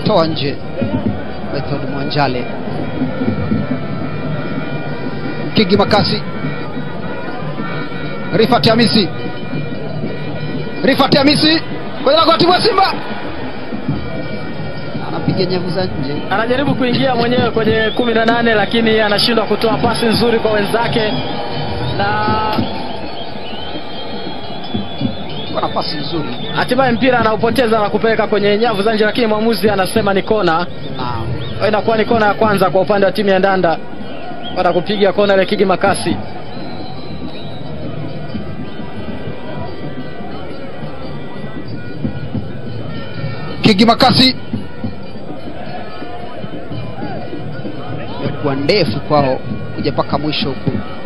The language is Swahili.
toa nje method mwanjale kigi makasi rifat hamisi rifat hamisi kwenye lango la timu ya simba anapiga nyavu za nje anajaribu kuingia mwenyewe kwenye kumi na nane lakini anashindwa kutoa pasi nzuri kwa wenzake na kwa nafasi nzuri hatimaye mpira anaupoteza na kupeleka kwenye nyavu za nje lakini mwamuzi anasema ni kona Naam. inakuwa ni kona ya kwanza kwa upande wa timu ya ndanda baada kupiga kona ile kigi makasi kigi makasi imekuwa ndefu kwao kuja mpaka mwisho huku